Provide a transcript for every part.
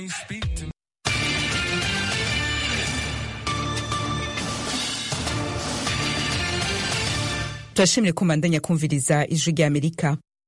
me, speak to me. turashimire ko mbandanya kumviriza ijwi rya amerika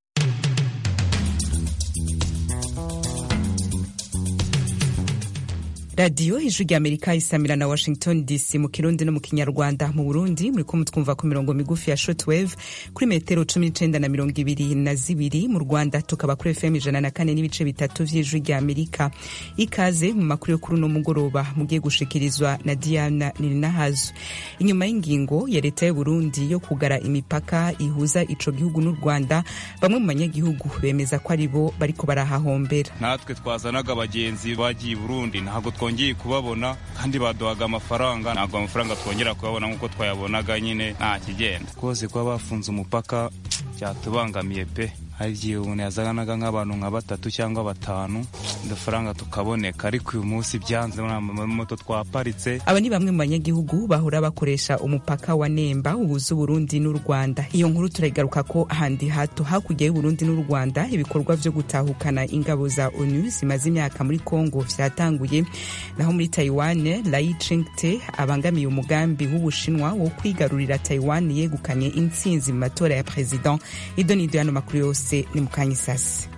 radiyo ijwi rya amerika isamira na washington dc mu kirundi no mu kinyarwanda mu burundi muri ko mutwumva ku mirongo migufi ya shortwave kuri metero cumi n'icenda na mirongo ibiri na zibiri mu rwanda tukaba kuri fm ijana na kane n'ibice bitatu vy'ijwi rya amerika ikaze mu makuru yo kuri uno mugoroba mugiye gushikirizwa na diana nirinahazo inyuma y'ingingo ya leta y'uburundi yo kugara imipaka ihuza ico gihugu n'u rwanda bamwe mu banyagihugu bemeza ko ari bo bariko barahahombera natwe twazanaga abagenzi bagiye i burundi ntabwo twongeye kubabona kandi baduhaga amafaranga ntabwo amafaranga twongera kuyabona nk'uko twayabonaga nyine nta kigenda rwose kuba bafunze umupaka byatubangamiye pe hari igihe umuntu yazanaga nk'abantu nka batatu cyangwa batanu udufaranga tukaboneka ariko uyu munsi byanze moto twaparitse aba ni bamwe mu banyagihugu bahora bakoresha umupaka wa nemba uhuza uburundi n'u rwanda iyo nkuru turayigaruka ko ahandi hato hakurya y'uburundi n'u rwanda ibikorwa vyo gutahukana ingabo za onu zimaze imyaka muri congo vyatanguye naho muri taiwan lai ching-te abangamiye umugambi w'ubushinwa wo kwigarurira taiwan yegukanye intsinzi mu matora ya president ido nido yano makuru yose ni mukanyisasi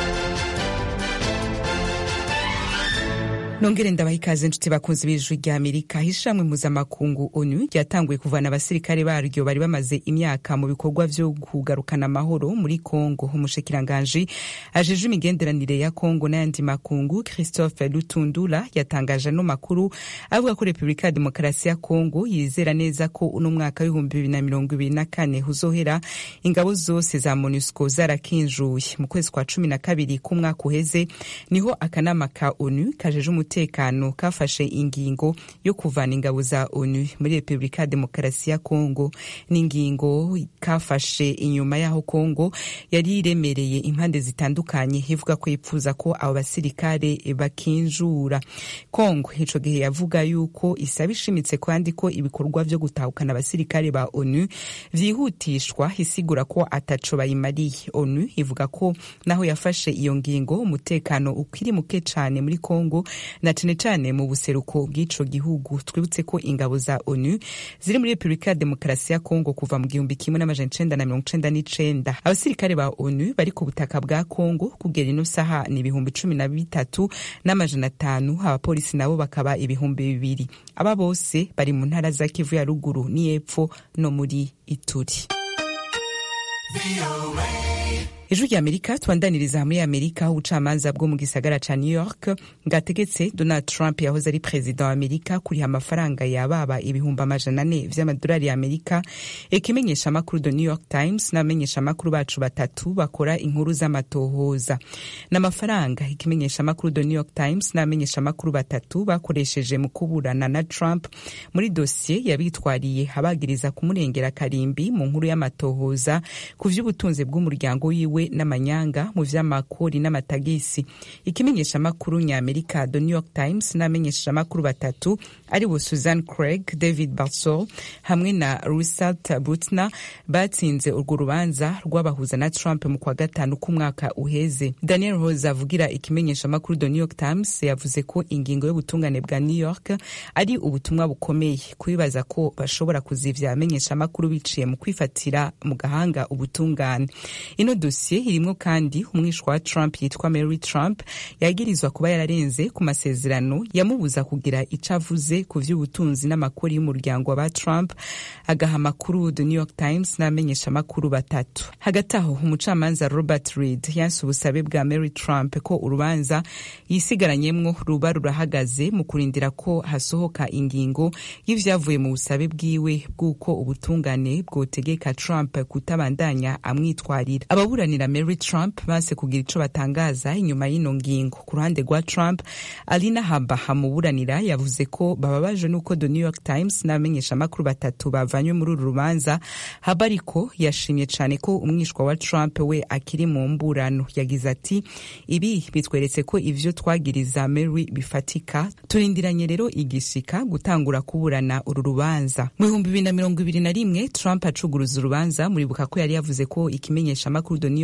nongere ndabaha ikaze nshuti bakunzi b'ijwi rya amerika ishamwe mpuzamakungu onu ryatanguye kuvana abasirikare baryo bari bamaze imyaka mu bikorwa vyo kugarukana amahoro muri congo umushikiranganji ajeje imigenderanire ya congo n'ayandi makungu christophe lutundula yatangaje ano makuru avuga ko repubulika ya demokarasi ya congo yizera neza ko uno mwaka w'ibihumbi bibiri na mirongo ibiri na kane uzohera ingabo zose za monusco zarakinjuye mu kwezi kwa cumi na kabiri k'umwaka uheze niho akanama ka onu kajeje umutekano kafashe ingingo yo kuvana ingabo za onu muri repubulika ya demokarasi ya kongo n'ingingo kafashe inyuma y'aho kongo yari iremereye impande zitandukanye ivuga ko yipfuza ko abo basirikare bakinjura kongo ico gihe yavuga yuko isaba ishimitse kandi ko ibikorwa vyo gutahukana abasirikare ba onu vyihutishwa isigura ko ataco bayimariye onu ivuga ko naho yafashe iyo ngingo umutekano ukiri muke cane muri kongo na cane cane mu buseruko bw'ico gihugu twibutse ko ingabo za onu ziri muri repubulika ya demokarasi ya kongo kuva mu gihumbi kimwe n'amajana icenda na mirongo icenda n'icenda abasirikare ba onu bari ku butaka bwa kongo kugera ino saha ni ibihumbi cumi na bitatu n'amajana atanu abapolisi nabo bakaba ibihumbi bibiri aba bose bari mu ntara za kivu ya ruguru n'iyepfo no muri ituri ijwi rya amerika twandaniriza muri amerika aho ubucamanza bwo mu gisagara ca new york bwategetse donald trump yahoze ari perezida wa amerika kuriha amafaranga yababa ibihumbi amajana ane vy'amadolari ya amerika ikimenyesha amakuru the new york times n'abamenyesha amakuru bacu batatu bakora inkuru z'amatohoza n'amafaranga ikimenyesha amakuru the new york times n'abamenyesha amakuru batatu bakoresheje mu kuburana na trump muri dosiye yabitwariye abagiriza kumurengera karimbi mu nkuru y'amatohoza ku vy'ubutunzi bw'umuryango wiwe n'amanyanga mu vy'amakori n'amatagisi ikimenyesha amakuru nyamerika the new york times n'abamenyesha amakuru batatu ari bo susan craig david barsol hamwe na rusat butner batsinze urwo rubanza rw'abahuza na trump mu kwa gatanu k'umwaka uheze daniel rose avugira ikimenyesha amakuru the new york times yavuze ko ingingo y'ubutungane bwa new york ari ubutumwa bukomeye kubibaza ko bashobora kuzivya abamenyesha amakuru biciye mu kwifatira mu gahanga ubutungane ino dosiye irimwo kandi umwishwa wa trump yitwa mary trump yagirizwa kuba yararenze ku masezerano yamubuza kugira ico avuze ku vy'ubutunzi n'amakuru y'umuryango wa trump agaha amakuru the new york times n'abamenyesha amakuru batatu hagati aho umucamanza robert reed yanse ubusabe bwa mary trump ko urubanza yisigaranyemwo ruba rurahagaze mu kurindira ko hasohoka ingingo y'ivyavuye mu busabe bwiwe bw'uko ubutungane bwotegeka trump kutabandanya amwitwarira ababuranira mary trump banse kugira ico batangaza inyuma y'ino ngingo ku ruhande rwa trump alina haba hamuburanira yavuze ko bababajwe n'uko the new york times n'abamenyesha amakuru batatu bavanywe muri uru rubanza haba ariko yashimye cane ko umwishwa wa trump we akiri mu mburano yagize ati ibi bitweretse ko ivyo twagiriza mary bifatika turindiranye rero igishika gutangura kuburana uru rubanza mu bihumbi bibiri na mirongo ibiri na rimwe trump acuguruza urubanza muribuka ko yari yavuze ko ikimenyesha amakuru the new york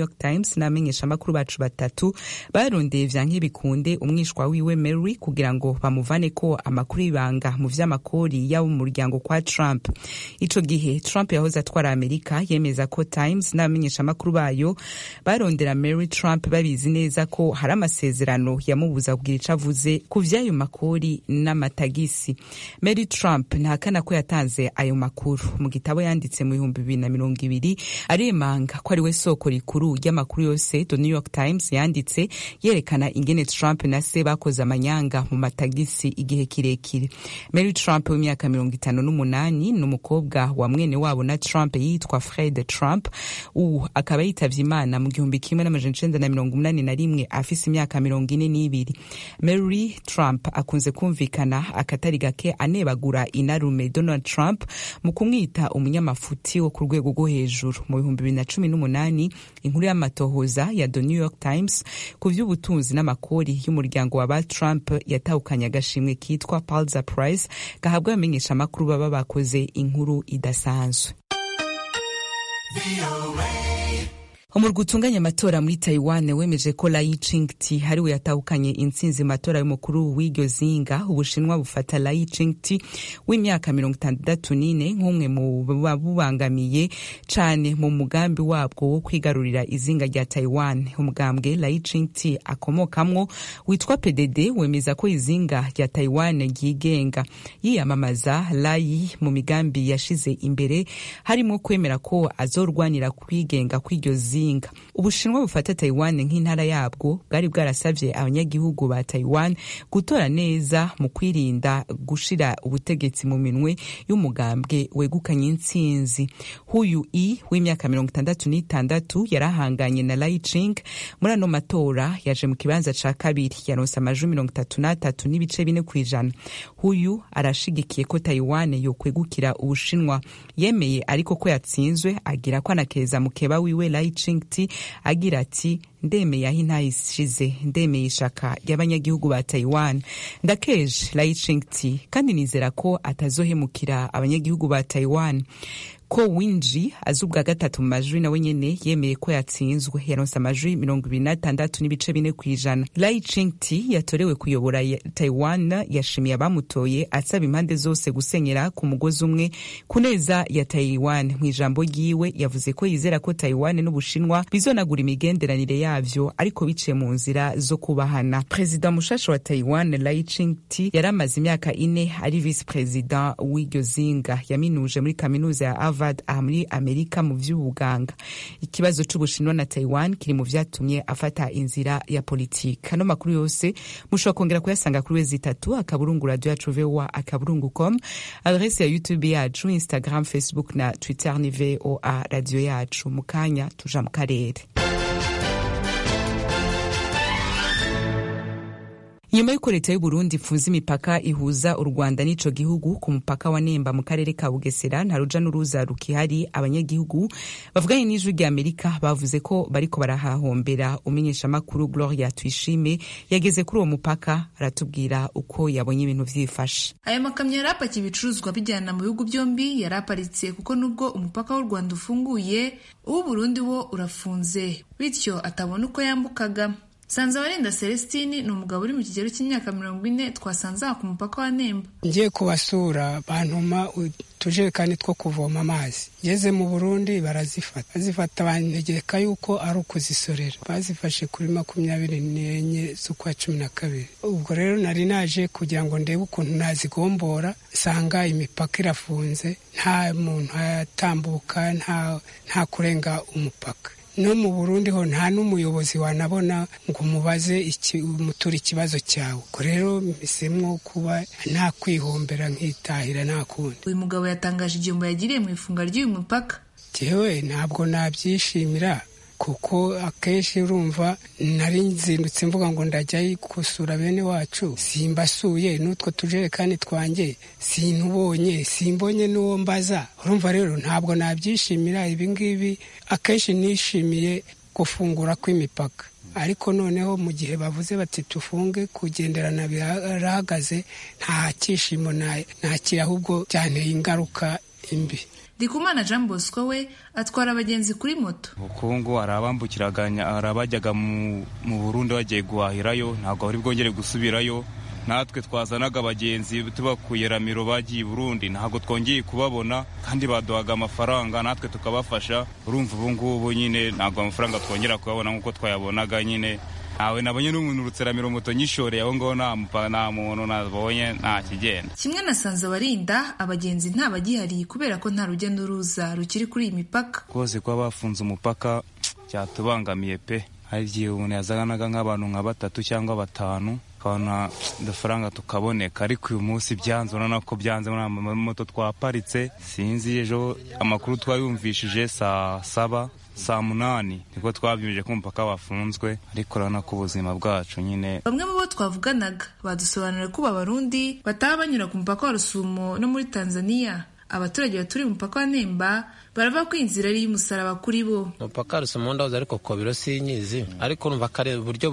york times n'abamenyeshamakuru bacu batatu barondeye vya nk'ibikunde umwishwa wiwe mary kugira ngo bamuvane ko amakuru y'ibanga mu vy'amakori y'abo mu muryango kwa trump ico gihe trump yahoze atwara amerika yemeza ko times n'abamenyeshamakuru bayo barondera mary trump babizi neza ko hari amasezerano yamubuza kugira ico avuze ku vy'ayo makori n'amatagisi mary trump ntahakana ko yatanze ayo makuru mu gitabo yanditse mu bihumbi bibiri na mirongo ibiri aremanga ko ari we soko rikuru ry'amakuru yose the new york times yanditse yerekana ingene trump na se bakoze amanyanga mu matagisi igihe kirekire mary trump w'imyaka mirongo itanu n'umunani ni umukobwa wa mwene wabo na trump yitwa fred trump ubu akaba yitavye imana mu gihumbi kimwe n'amajana icenda na mirongo umunani na rimwe afise imyaka mirongo ine n'ibiri mary trump akunze kumvikana akatari gake anebagura inarume donald trump mu kumwita umunyamafuti wo ku rwego rwo hejuru mu bihumbi bibiri na cumi n'umunani inkuru y'amatohoza ya the new york times ku vy'ubutunzi n'amakori y'umuryango wa ba trump yatahukanye agashimwe kitwa pulitzer prize gahabwa abamenyeshamakuru baba bakoze inkuru idasanzwe umurwa utunganya amatora muri taiwan wemeje ko lai ching-ti hariwe yatahukanye intsinzi mu matora y'umukuru w'iryo zinga ubushinwa bufata lai ching-ti w'imyaka mirongo itandatu n'ine nk'umwe mu babubangamiye cane mu mugambi wabwo wo kwigarurira izinga rya taiwan umugambwe lai ching-ti akomokamwo witwa pdd wemeza ko izinga rya taiwan ryigenga yiyamamaza lai mu migambi yashize imbere harimo kwemera ko azorwanira kwigenga kw'iryo zinga ubushinwa bufata taiwan nk'intara yabwo bwari bwarasavye abanyagihugu ba taiwan gutora neza mu kwirinda gushira ubutegetsi mu minwe y'umugambwe wegukanye intsinzi huyu i w'imyaka mirongo itandatu n'itandatu yarahanganye na lai ching muri ano matora yaje mu kibanza ca kabiri yaronse amajwi mirongo itatu n'atatu n'ibice bine kw'ijana huyu arashigikiye ko taiwan yokwegukira ubushinwa yemeye ariko ko yatsinzwe agira ko anakeza mukeba wiwe lai ching ti agira ati ndemeye aho intayishize ndemeye ishaka ry'abanyagihugu ba taiwan ndakeje lai ching ti kandi nizera ko atazohemukira abanyagihugu ba taiwan ko winji azi ubwa gatatu mu majwi nawe nyene yemeye ko yatsinzwe yaronse amajwi mirongo ibiri n'atandatu n'ibice bine kw'ijana lai ching-ti yatorewe kuyobora taiwan yashimiye abamutoye asaba impande zose gusenyera ku mugozi umwe ku neza ya taiwan mu ijambo ryiwe yavuze ko yizera ko taiwan n'ubushinwa bizonagura imigenderanire yavyo ariko biciye mu nzira zo kubahana perezida mushasha wa taiwan lai ching-ti yari amaze imyaka ine ari visi perezida w'iryo zinga yaminuje muri kaminuza ya Harvard aha muri Amerika mu vy'ubuganga ikibazo c'ubushinwa na Taiwan kiri mu vyatumye afata inzira ya politiki ano makuru yose mushobora kongera kuyasanga kuri wezi itatu akaburungu radio yacu voa akaburungu com adrese ya youtube yacu instagram facebook na twitter ni voa radio yacu mu kanya tuja mu karere nyuma y'uko leta y'uburundi ifunze imipaka ihuza u rwanda n'ico gihugu ku mupaka wa nemba mu karere ka bugesera nta ruja n'uruza rukihari abanyagihugu bavuganye n'ijwi rya amerika bavuze ko bariko barahahombera umenyeshamakuru gloria tuyishime yageze kuri uwo mupaka aratubwira uko yabonye ibintu vyifashe aya makamyo yari apakiye ibicuruzwa bijyana mu bihugu byombi yari aparitse kuko nubwo umupaka w'u rwanda ufunguye uw'uburundi wo urafunze bityo atabona uko yambukaga Sanzabarinda Celestine ni umugabo uri mu kigero cy'imyaka mirongo ine twasanze aha ku mupaka wa Nemba. Ngiye kubasura bantuma utujerekani two kuvoma amazi. Ngeze mu Burundi barazifata. Bazifata bantegeka yuko ari ukuzisorera. Bazifashe kuri makumyabiri n'enye z'ukwa cumi na kabiri. Ubwo rero nari naje kugira ngo ndebe ukuntu nazigombora, nsanga imipaka irafunze, nta muntu atambuka, nta kurenga umupaka. no mu burundi ho nta n'umuyobozi wanabona ngo umubaze umutura ikibazo cyawe ubwo rero mbisemwo kuba nta kwihombera nkitahira nta kundi uyu mugabo yatangaje igihombo yagiriye mu ifunga ry'uyu mupaka jewe ntabwo nabyishimira kuko akenshi urumva nari nzindutse mvuga ngo ndajya gusura bene wacu simbasuye n'utwo tujerekani twanjye sinubonye simbonye n'uwo mbaza urumva rero ntabwo nabyishimira ibi ngibi akenshi nishimiye gufungura kw'imipaka ariko noneho mu gihe bavuze bati tufunge kugenderana birahagaze nta cyishimo nakira ahubwo byanteye ingaruka imbi ndikumana jean bosco we atwara abagenzi kuri moto ubukungu hari abambukiraganya hari abajyaga mu burundi bagiye guhahirayo ntabwo bari bwongere gusubirayo natwe twazanaga abagenzi tubakuye ramiro bagiye i burundi ntabwo twongeye kubabona kandi baduhaga amafaranga natwe tukabafasha urumva ubu ngubu nyine ntabwo amafaranga twongera kuyabona nk'uko twayabonaga nyine ntawe nabonye n'umuntu urutseramiro moto nyishoreye aho ngaho nta muntu nabonye nta kigenda kimwe na sanzabarinda abagenzi nta bagihari kubera ko nta rujya n'uruza rukiri kuri iyi mipaka rwose kuba bafunze umupaka cyatubangamiye pe hari igihe umuntu yazanaga nk'abantu nka batatu cyangwa batanu tukabona udufaranga tukaboneka ariko uyu munsi byanze urabona ko byanze muri moto twaparitse sinzi ejo amakuru twayumvishije saa saba saa munani nibwo twabyumvije ko umupaka wafunzwe ariko urabona ko ubuzima bwacu nyine bamwe mu bo twavuganaga badusobanurira ko abarundi bataha banyura ku mupaka wa rusumo no muri tanzania abaturage baturiye umupaka wa nemba baravuga ko inzira ari iy'umusaraba kuri bo umupaka rusumo ndahoze ariko kobiro sinyizi ariko urumva kare uburyo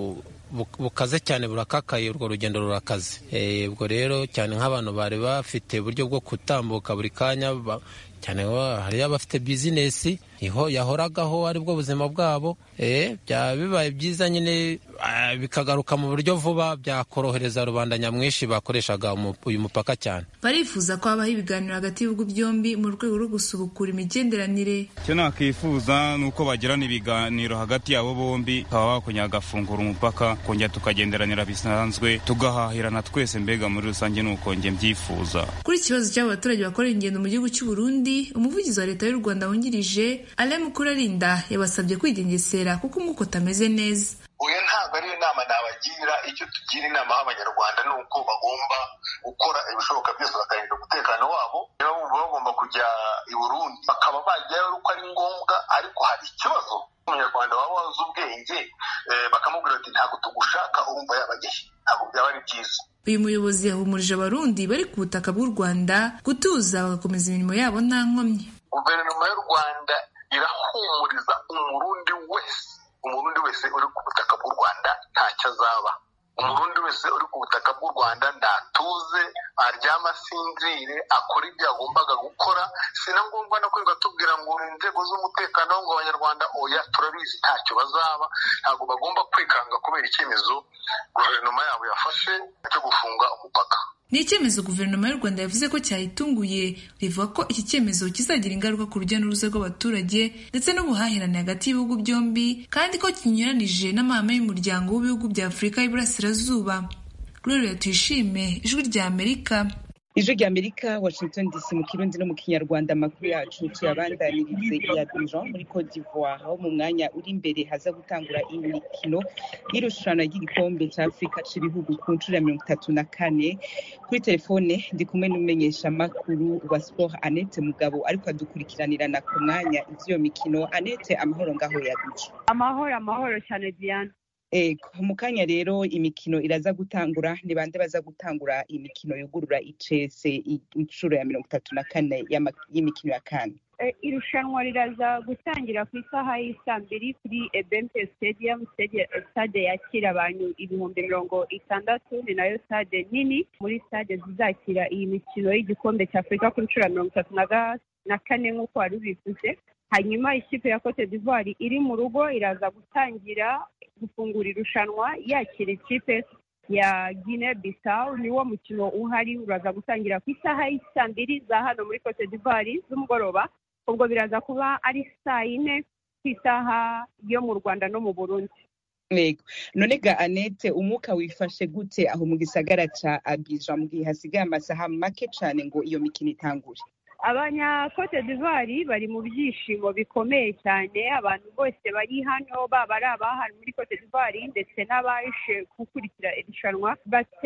bukaze cyane burakakaye urwo rugendo rurakaze ubwo rero cyane nk'abantu bari bafite uburyo bwo gutambuka buri kanya cyane hariyo abafite bizinesi yahoragaho aribwo buzima bwabo byaba bibaye byiza nyine bikagaruka mu buryo vuba byakorohereza rubanda nyamwinshi bakoreshaga uyu mupaka cyane barifuza ko habaho ibiganiro hagati y'ibihugu byombi mu rwego rwo gusubukura imigenderanire icyo nakwifuza ni uko bagirana ibiganiro hagati yabo bombi bakaba bakongera bagafungura umupaka kongera tukagenderanira bisanzwe tugahahirana twese mbega muri rusange ni uko njye mbyifuza kuri ikibazo cy'abo baturage bakorera ingendo mu gihugu cy'u Burundi umuvugizi wa leta y'u Rwanda wungirije Alain Mukurarinda yabasabye kwigengesera kuko umwuka utameze neza oya ntabwo ari inama nabagira icyo tugira inama y'abanyarwanda ni uko bagomba gukora ibishoboka byose bakarinda umutekano wabo niba bumva bagomba kujya i burundi bakaba bajyayo uko ari ngombwa ariko hari ikibazo umunyarwanda waba wazi ubwenge bakamubwira ati ntabwo tugushaka urumva yabajyayo ntabwo byaba ari byiza uyu muyobozi yahumurije abarundi bari ku butaka bw'u rwanda gutuza bagakomeza imirimo yabo nta nkomyi guverinoma y'u rwanda irahumuriza umurundi wese umurundi wese uri ku butaka bw'u rwanda ntacyo azaba umurundi wese uri ku butaka bw'u rwanda ntatuze aryama asinzire akora ibyo yagombaga gukora si na ngombwa no kwirirwa tubwira ngo inzego z'umutekano ngo abanyarwanda oya turabizi ntacyo bazaba ntabwo bagomba kwikanga kubera icyemezo guverinoma yabo yafashe cyo gufunga umupaka ni icyemezo guverinoma y'u rwanda yavuze ko cyayitunguye rivuga ko iki cyemezo kizagira ingaruka ku rujya n'uruza rw'abaturage ndetse n'ubuhahirane hagati y'ibihugu byombi kandi ko kinyuranije n'amahame y'umuryango w'ibihugu bya afurika y'iburasirazuba gloria tuyishime ijwi rya amerika ijwi rya amerika washington dc mu kirundi no mu kinyarwanda amakuru yacu tuyabandanirize ya bijan muri cote d'ivoire aho mu mwanya uri imbere haza gutangura imikino y'irushanwa ry'igikombe cya afurika cy'ibihugu ku nshuro ya mirongo itatu na kane kuri telefone ndi kumwe n'umumenyeshamakuru wa sport anete mugabo ariko adukurikiranirana ku mwanya iby'iyo mikino anete amahoro ngaho ya bijan amahoro amahoro cyane diane ego mu kanya rero imikino iraza gutangura ni bande baza gutangura imikino yugurura icese inshuro ya mirongo itatu na kane y'imikino ya kane irushanwa riraza gutangira ku isaha y'isaa mbiri kuri ebempe stadium stade yakira abantu ibihumbi mirongo itandatu ni nayo stade nini muri stade zizakira iyi mikino y'igikombe cya afurika ku nshuro ya mirongo itatu na kane nk'uko wari ubivuze hanyuma ikipe ya cote d'ivoire iri mu rugo iraza gutangira gufungura irushanwa yakira ikipe ya Guinea Bissau niwo mukino uhari uraza gutangira ku isaha y'isaa mbiri za hano muri Cote d'Ivoire z'umugoroba ubwo biraza kuba ari saa yine ku isaha yo mu Rwanda no mu Burundi yego none ga anete umwuka wifashe gute aho mu gisagara ca Abidjan mu gihe hasigaye amasaha make cane ngo iyo mikino itangure abanya Cote d'Ivoire bari mu byishimo bikomeye cyane abantu bose bari hano baba ari abahari muri Cote d'Ivoire ndetse n'abaje gukurikira irushanwa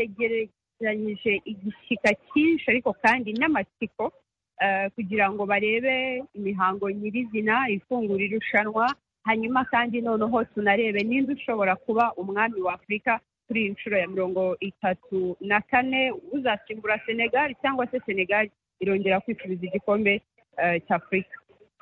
bategeranyije igishyika cyinshi ariko kandi n'amatsiko kugira ngo barebe imihango nyirizina ifungura irushanwa hanyuma kandi noneho tunarebe ninde ushobora kuba umwami wa afurika kuri iyi nshuro ya mirongo itatu na kane uzasimbura senegali cyangwa se senegali irongera kwifuriza igikombe cya afurika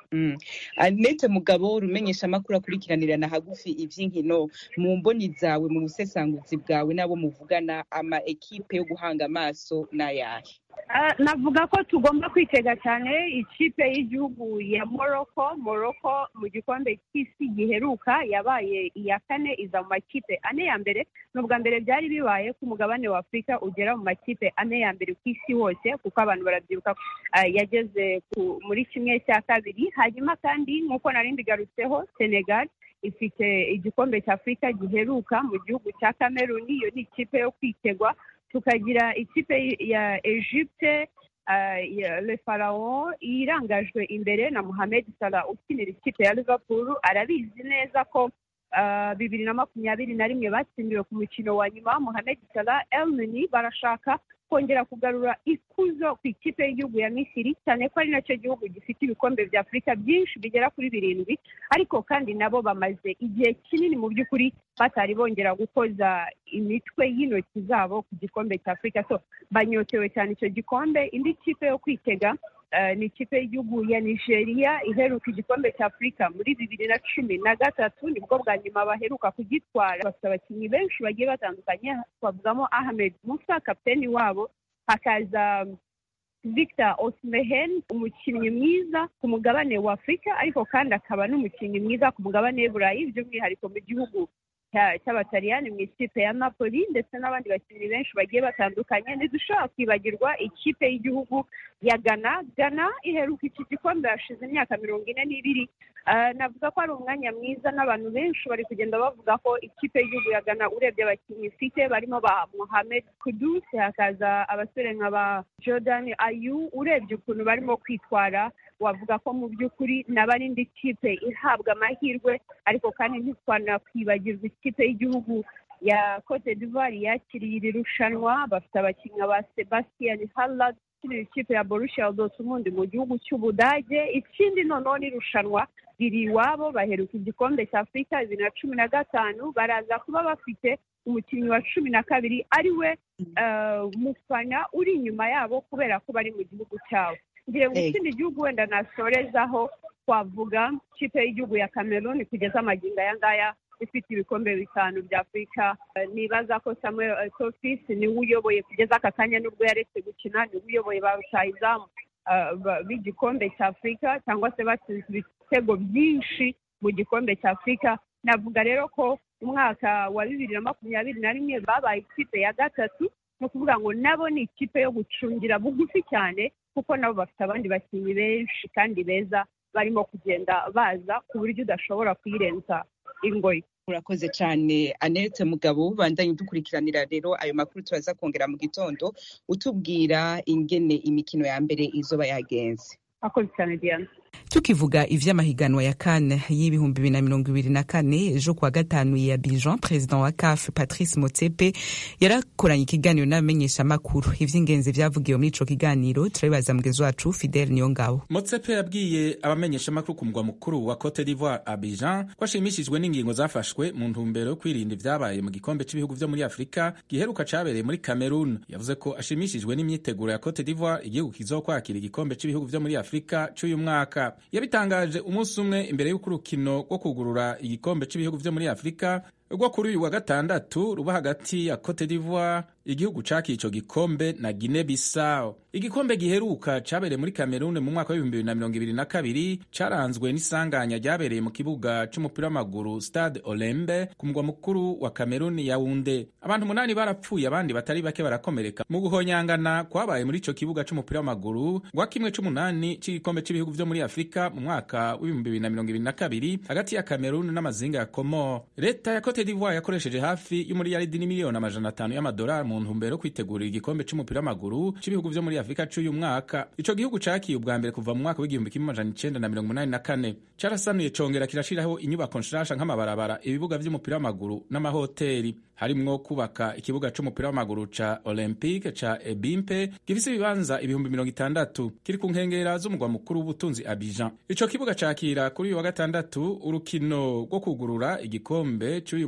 anete mugabo urumenyesha amakuru akurikiranirana hagufi iby'inkino mu mboni zawe mu busesanguzi bwawe n'abo muvugana ama ekipe yo guhanga amaso n'ayahe navuga ko tugomba kwitega cyane ikipe y'igihugu ya morocco morocco mu gikombe cy'isi giheruka yabaye iya kane iza mu makipe ane ya mbere ni ubwa mbere byari bibaye ko umugabane wa afurika ugera mu makipe ane ya mbere ku isi hose kuko abantu barabyibuka yageze muri kimwe cya kabiri hanyuma kandi nk'uko nari mbigarutseho senegal ifite igikombe cya afurika giheruka mu gihugu cya kameruni iyo ni ikipe yo kwitegwa tukagira ikipe ya egypte le farawo irangajwe imbere na muhammed salah ukinira ikipe ya liverpool arabizi neza ko bibiri na makumyabiri na rimwe batsindiwe ku mukino wa nyuma muhammed salah elneny barashaka kongera kugarura ikuzo ku ikipe y'igihugu ya misiri cyane ko ari nacyo gihugu gifite ibikombe bya afurika byinshi bigera kuri birindwi ariko kandi nabo bamaze igihe kinini mu by'ukuri batari bongera gukoza imitwe y'intoki zabo ku gikombe cya afurika so banyotewe cyane icyo gikombe indi kipe yo kwitega ni ikipe y'igihugu ya nigeria iheruka igikombe cya afurika muri bibiri na cumi na gatatu nibwo bwa nyuma baheruka kugitwara bafite abakinnyi benshi bagiye batandukanye twavugamo ahmed musa kapiteni wabo hakaza victor osimehen umukinnyi mwiza ku mugabane wa afurika ariko kandi akaba n'umukinnyi mwiza ku mugabane w'iburayi by'umwihariko mu gihugu cy'abataliyani mu ikipe ya napoli ndetse n'abandi bakinnyi benshi bagiye batandukanye ntidushobora kwibagirwa ikipe y'igihugu ya gana gana iheruka iki gikombe hashize imyaka mirongo ine n'ibiri navuga ko ari umwanya mwiza n'abantu benshi bari kugenda bavuga ko ikipe y'igihugu ya gana urebye abakinnyi ifite barimo ba mohamed kudus hakaza abasore nka ba jordan ayu urebye ukuntu barimo kwitwara wavuga ko mu by'ukuri naba ari indi kipe ihabwa amahirwe ariko kandi ntitwanakwibagirwa ikipe y'igihugu ya cote d'ivoire yakiriye iri rushanwa bafite abakinnyi ba sebastian harland ukinira ikipe ya borussia dortmund mu gihugu cy'ubudage ikindi noneho n'irushanwa riri iwabo baheruka igikombe cya afurika bibiri na cumi na gatanu baraza kuba bafite umukinnyi wa cumi na kabiri ari we mufana uri inyuma yabo kubera ko bari mu gihugu cyabo ngiye ngo ikindi gihugu wenda nasorezaho twavuga ikipe y'igihugu ya cameroon kugeza amagingo aya ngaya ifite ibikombe bitanu bya afurika nibaza ko samuel tofis niwe uyoboye kugeza aka kanya nubwo yaretse gukina niwe uyoboye ba rutayizamu b'igikombe cya afurika cyangwa se batsinze ibitego byinshi mu gikombe cya afurika navuga rero ko umwaka wa bibiri na makumyabiri na rimwe babaye ikipe ya gatatu ni ukuvuga ngo nabo ni ikipe yo gucungira bugufi cyane kuko nabo bafite abandi bakinnyi benshi kandi beza barimo kugenda baza ku buryo udashobora kuyirenza ingoyi urakoze cyane anete mugabo bandanye dukurikiranira rero ayo makuru turaza kongera mu gitondo utubwira ingene imikino ya mbere izoba yagenze akoze cyane diana tukivuga ivy'amahiganwa ya kane y'ibihumbi bibiri na mirongo ibiri na kane ejo kuwa gatanu ya bijan perezida wa caf patrice motsepe yarakoranye ikiganiro n'abamenyeshamakuru ivy'ingenzi vyavugiwe muri ico kiganiro turabibaza mugenzi wacu fidele niyongabo motsepe yabwiye abamenyeshamakuru ku mugwa mukuru wa cote d'ivoire abidjan ko ashimishijwe n'ingingo zafashwe mu ntumbero yo kwirinda ivyabaye mu gikombe c'ibihugu vyo muri afurika giheruka cabereye muri cameroon yavuze ko ashimishijwe n'imyiteguro ya cote d'ivoire igihugu kizokwakira igikombe c'ibihugu vyo muri afurika c'uyu mwaka yabitangaje umunsi umwe imbere y'uko urukino rwo kugurura igikombe cy'ibihugu vyo muri afurika rwo kuri uyu wa gatandatu ruba hagati ya cote d'ivoire igihugu cakiye ico gikombe na guine bissau igikombe giheruka cabereye muri kamerune mu mwaka w'ibihumbi bibiri na mirongo ibiri na kabiri caranzwe n'isanganya ryabereye mu kibuga c'umupira w'amaguru stade olembe ku mugwa mukuru wa kameruni yaunde abantu umunani barapfuye abandi batari bake barakomereka mu guhonyangana kwabaye muri ico kibuga c'umupira w'amaguru rwa kimwe c'umunani c'igikombe c'ibihugu vyo muri afurika mu mwaka w'ibihumbi bibiri na mirongo ibiri na kabiri hagati ya kameruni n'amazinga ya komor leta ya cote d'ivoire yakoresheje hafi y'umuriyaridi n'imiliyoni amajana atanu y'amadolari mu ntumbero yo kwitegurira igikombe c'umupira w'amaguru c'ibihugu vyo muri afurika c'uyu mwaka ico gihugu cakiye ubwa mbere kuva mu mwaka w'igihumbi kimwe amajana icenda na mirongo umunani na kane carasanuye congera kirashiraho inyubako nshasha nk'amabarabara ibibuga vy'umupira w'amaguru n'amahoteri harimwo kubaka ikibuga c'umupira w'amaguru ca olympique ca ebimpe gifise ibibanza ibihumbi mirongo itandatu kiri ku nkengera z'umugwa mukuru w'ubutunzi abidjan ico kibuga cakira kuri uyu wa gatandatu urukino rwo kugurura igikombe c'uyu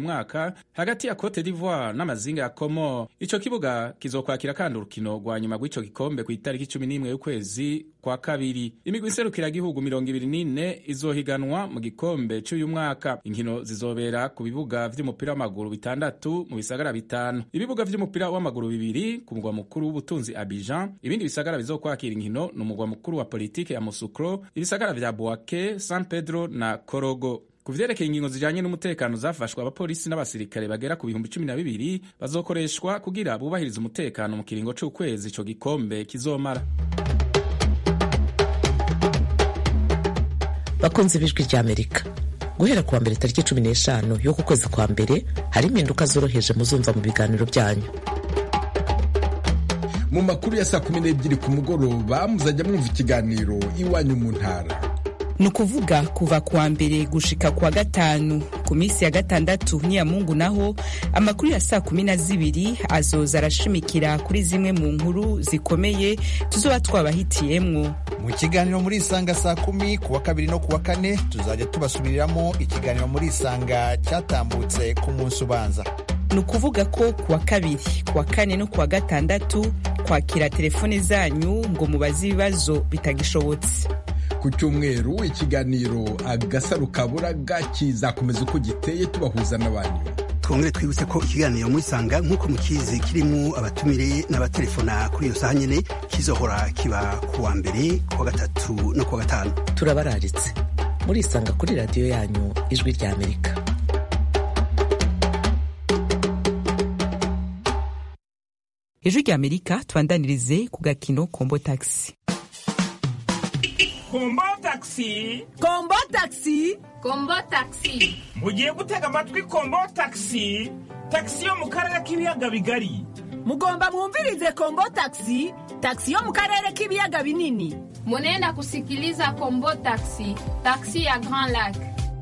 mwaka hagati ya cote d'ivoire n'amazinga ya comore ico kibuga kizokwakira kandi urukino rwa nyuma rw'ico gikombe ku itariki cumi n'imwe y'ukwezi kwa kabiri imigwi iserukiragihugu mirongo ibiri n'ine izohiganwa mu gikombe c'uyu mwaka inkino zizobera ku bibuga vy'umupira w'amaguru bitandatu mu bisagara bitanu ibibuga vy'umupira w'amaguru bibiri ku mugwa mukuru w'ubutunzi abidjan ibindi bisagara bizokwakira inkino ni umugwa mukuru wa politike ya musukro ibisagara vya boake san pedro na korogo ku vyerekeye ingingo zijanye n'umutekano zafashwe abapolisi n'abasirikare bagera ku bihumbi cumi na bibiri bazokoreshwa kugira bubahirize umutekano mu kiringo c'ukwezi ico gikombe kizomara bakunze ibijwi rya amerika guhera kuwa mbere tariki cumi n'eshanu y'uku kwezi kwa mbere hari impinduka zoroheje muzumva mu biganiro byanyu mu makuru ya saa kumi n'ebyiri ku mugoroba muzajya mwumva ikiganiro iwanyu mu ntara ni ukuvuga kuva kuwa mbere gushika kuwa gatanu ku minsi ya gatandatu n'iyamungu naho amakuru ya saa kumi na zibiri azoza arashimikira kuri zimwe mu nkuru zikomeye tuzoba twabahitiyemwo mu kiganiro muri isanga saa kumi kuwa kabiri no kuwa kane tuzajya tubasubiriramo ikiganiro muri isanga cyatambutse ku munsi ubanza ni ukuvuga ko kuwa kabiri kuwa kane no kuwa gatandatu kwakira telefone zanyu ngo mubaze ibibazo bitagishobotse ku cyumweru ikiganiro agasaro kaburaga kizakomeza uko giteye tubahuza n'abantu twongere twibutse ko ikiganiro murisanga nk'uko mukizi kirimo abatumire n'abatelefona kuri iyo saha nyine kizohora kiba ku wa mbere ku wa gatatu no ku wa gatanu turabararitse murisanga kuri radiyo yanyu ijwi rya amerika ijwi rya amerika tubandanirize ku gakino kombo taxi kombo taxi kombo taxi kombo taxi mugiye gutega amatwi kombo taxi taxi yo mu karere k'ibiyaga bigari mugomba mwumvirize kombo taxi taxi yo mu karere k'ibiyaga binini munenda kusikiliza kombo taxi taxi ya grand lac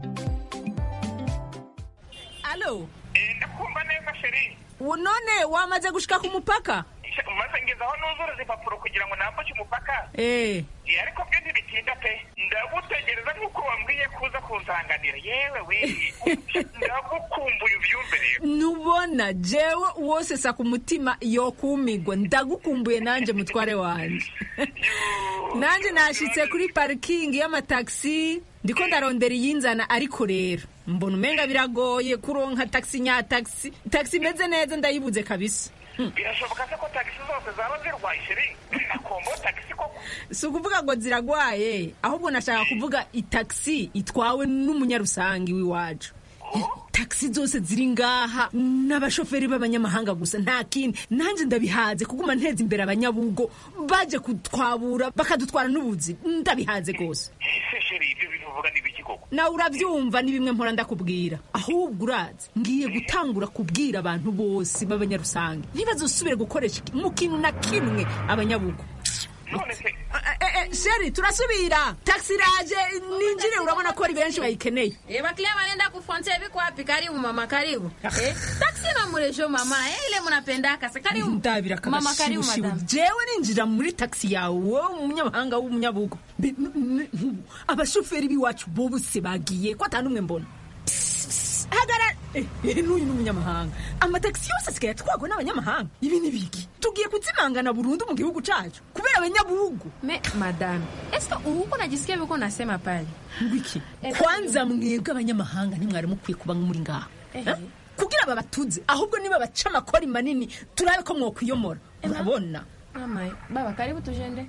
alo ndakumva neza sheri none wamaze gushika ku mupaka maze ngezaho nuzuruza impapuro kugira ngo nambuke umupaka eh ariko byo ntibitinda pe ndagutegereza nk'uko wambwiye kuza kunsanganira yewe we ndagukumbuye ubyumve rero nubona jewe wose sa ku mutima yokumigwa ndagukumbuye nanje mutware wanje nanje nashitse kuri parikingi y'amatagisi ndiko ndarondera iyinzana ariko rero mbona umenga biragoye kuronka taxi nya taxi taxi imeze neza ndayibuze kabisa birashoboka se ko tagisi zose zaba zirwaye sheri nakombo tagisi koko si ukuvuga ngo ziragwaye ahubwo nashaka kuvuga itagisi itwawe n'umunyarusangi w'iwacu tagisi zose ziri ngaha n'abashoferi b'abanyamahanga gusa nta kindi nanjye ndabihaze kuguma nteza imbere abanyabugo baje kutwabura bakadutwara n'ubuzi ndabihaze rwose ese sheri ibyo bintu uvuga ni biki koko nawe urabyumva ni bimwe mpora ndakubwira ahubwo urazi ngiye gutangura kubwira abantu bose b'abanyarusange ntibazosubire gukoresha mu kintu na kimwe abanyabugo none se sheri turasubira taxi iraje ninjire urabona ko ari benshi bayikeneye Eh, baklia wanaenda kufontia biko wapi? Karibu mama, karibu. Eh, taksi na muresho mama, eh, ile mnapendaka. Sa karibu. ndabira Mama, karibu madam. jewe ninjira muri taxi yawe wowe umunyamahanga w'umunyabugo Be- n- n- abashoferi b'iwacu bose bagiye ko atanu umwe mbona hagarara Eh, eh, n'uyu ni umunyamahanga amatagisi yose asigaye atwagwa n'abanyamahanga ibi ni biki tugiye kuzimangana burundu mu gihugu cacu kubera abanyabugu Me, madam, eske uko najisikia biko nasema pale? ngwiki kwanza mwebwe abanyamahanga ntimwari mukwiye kuba muri ngaha Eh? kugira babatuze ahubwo niba baca amakori manini turabe ko mwokwiyomora urabona Mama, baba karibu tujende.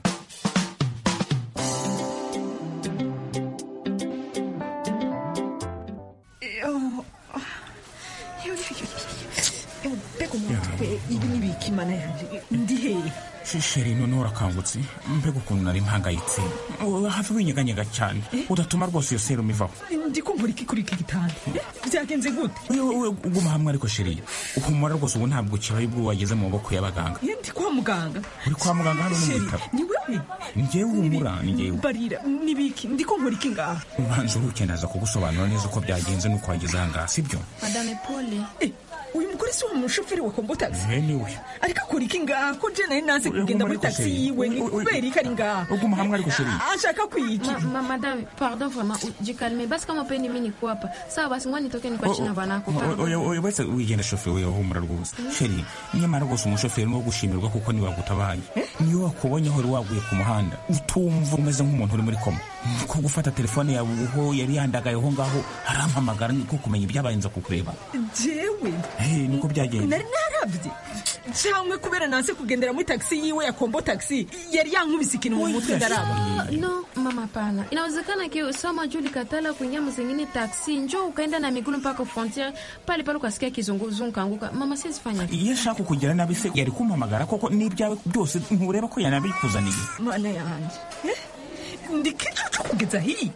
mbega umutwe ibi ni biki mana yanjye ndi hehe sheri none urakangutse mbega ukuntu nari mpangayitse hafi winyeganyega cyane udatuma rwose iyo serumu ivaho ndi kumbura iki kuri iki gitanda Eh, byagenze gute wowe uguma hamwe ariko sheri uhumura rwose ubu ntabwo kibaye ubwo wageze mu maboko y'abaganga Eh, ndi kwa muganga uri kwa muganga hano no mu Sheri, bitaro ni wewe ni njyewe humura ni njyewe barira ni biki ndi kumbura iki ngaha ubanza uruke ndaza kugusobanura neza uko byagenze n'uko wageze aha ngaha sibyo Madame pole. Eh, uyu umugore si wa mushoferi wa kombo taxi Eh, niwe ariko akora iki ngaha ko je nari nanze kugenda muri taxi yiwe ni kubera iki ari ngaha uguma hamwe ariko sheri ashaka kwiyica Ma, ma, madame pardon vraiment jikalme basi kama upendi mi niko hapa sawa basi ngoja nitoke nikuache na banako pardon. wese wigenda shoferi we humura rwose sheri nyamara rwose umushoferi ni uwo gushimirwa kuko niwe wagutabaye niyo wakubonye wari waguye ku muhanda utumva umeze nk'umuntu uri muri koma ko gufata telefone yawe uho yari yandagayeho ngaho arampamagara niko kumenya ibyabaye nza kukureba jewe Eh, niko byagenze nari narabye cyangwa kubera nanse kugendera muri taxi yiwe ya kombo taxi yari yankubise ikintu mu mutwe ndaraba Ah, no mama pana inawezekana ki sama juu likatala kuingia mzingine taksi njo ukaenda na migulu mpaka frontiere pale pale ukasikia kizunguzungu kaanguka mama siwezi fanya iyo ashaka kugira nabi se yari kumpamagara koko n'ibyawe byose ntureba ko yanabikuzaniye mana yanjye Eh, ndi kicucu kugeza hii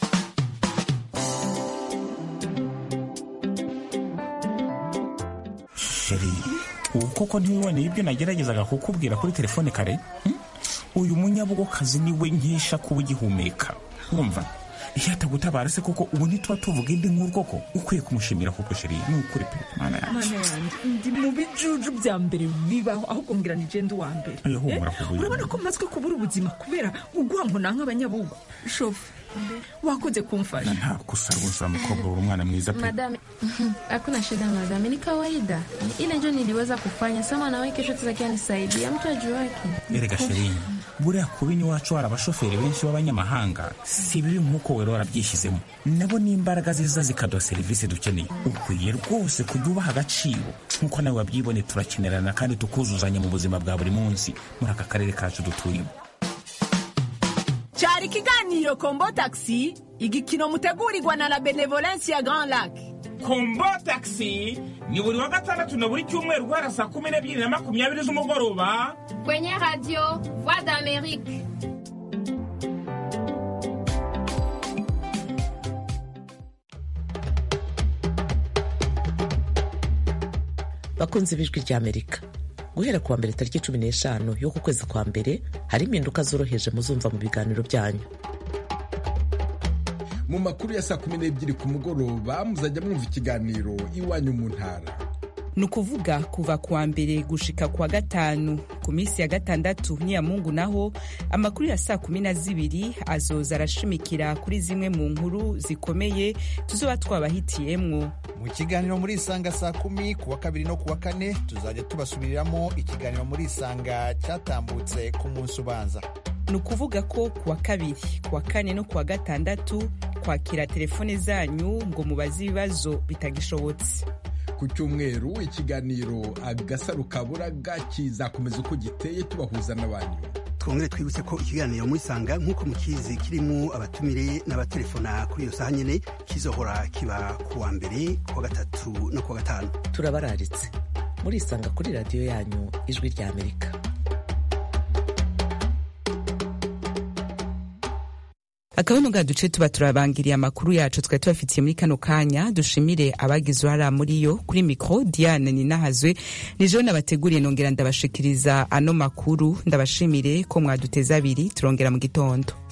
sheri ubu koko ntiwiboneye ibyo nageragezaga kukubwira kuri telefone kare hmm? uyu munyabugokazi niwe nkesha kuba ugihumeka wumva iyo atagutabara se koko ubu ntituba tuvuga indi nkuru koko ukwiye kumushimira koko sheri ni ukuri pe mana yanjye mana yanjye ndi mu bijuju bya mbere bibaho ahubwo ngira ni jenda uwa mbere Oya, humura Eh, kubuye. urabona ko mazwe kubura ubuzima kubera ugwango na nk'abanyabugo shofu wakoze kumfasha nta gusa rwose uriya mukobwa uri umwana mwiza pe madame hakuna shida madame ni kawaida ile njo niliweza kufanya sama nawe kesho tutakia nisaidia mtu ajuake erega sheri buriya kuba iwacu hari abashoferi benshi b'abanyamahanga si bibi nk'uko wera warabyishyizemo nabo ni imbaraga ziza zikaduha serivisi dukeneye ukwiye rwose kujya ubaha agaciro nk'uko nawe wabyibone turakenerana kandi tukuzuzanya mu buzima bwa buri munsi muri aka karere kacu dutuyemo cyari ikiganiro kombo taxi igikino mutegurirwa na la benevolence ya grand lac kombo taxi ni buri wa gatandatu na buri cyumweru guhera saa kumi n'ebyiri na makumyabiri z'umugoroba kwenye radio voix d'amerique bakunze ibijwi ry'amerika guhera kuwa mbere tariki cumi n'eshanu y'uku kwezi kwa mbere hari impinduka zoroheje muzumva mu biganiro byanyu mu makuru ya saa kumi n'ebyiri ku mugoroba muzajya mwumva ikiganiro iwanyu mu ntara ni ukuvuga kuva kuwa mbere gushika kuwa gatanu ku minsi ya gatandatu n'iya mungu naho amakuru ya saa kumi na zibiri azoza arashimikira kuri zimwe mu nkuru zikomeye tuzoba twabahitiyemwo mu kiganiro muri isanga saa kumi ku wa kabiri no ku wa kane tuzajya tubasubiriramo ikiganiro muri isanga cyatambutse ku munsi ubanza ni ukuvuga ko kuwa kabiri kuwa kane no kuwa gatandatu kwakira telefone zanyu ngo mubaze ibibazo bitagishobotse ku cyumweru ikiganiro agasaro kaburaga kizakomeza uko giteye tubahuza n'abantu twongere twibutse ko ikiganiro muri sanga nk'uko mukizi kirimo abatumire n'abatelefona kuri iyo saha nyine kizohora kiba ku wa mbere ku wa gatatu no ku wa gatanu turabararitse murisanga kuri radiyo yanyu ijwi ry'amerika akabano ga duce tuba turabangiriye amakuru yacu twari tubafitiye muri kano kanya dushimire abagize uruhara muri yo kuri mikoro diane ninahazwe nijo nabateguriye nongera ndabashikiriza ano makuru ndabashimire ko mwaduteza abiri turongera mu gitondo